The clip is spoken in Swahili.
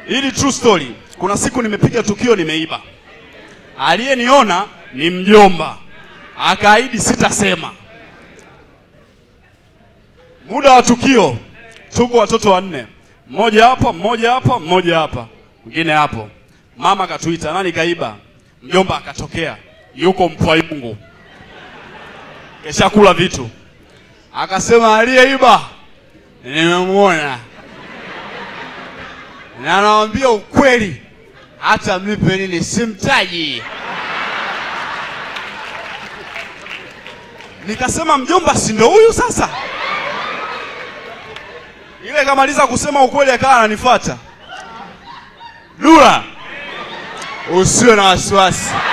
Hili true story. Kuna siku nimepiga tukio nimeiba. Aliyeniona ni mjomba. Akaahidi sitasema. Muda wa tukio tuko watoto wanne. Mmoja hapa, mmoja hapa, mmoja hapa. Mwingine hapo. Mama katuita, nani kaiba? Mjomba akatokea. Yuko mpwayungu. Kesha kula vitu. Akasema aliyeiba nimemwona na anawambia ukweli, hata mlipe nini simtaji. Nikasema mjomba, si ndo huyu sasa? Ile kamaliza kusema ukweli, akawa ananifuata. Dula, usiwe na wasiwasi.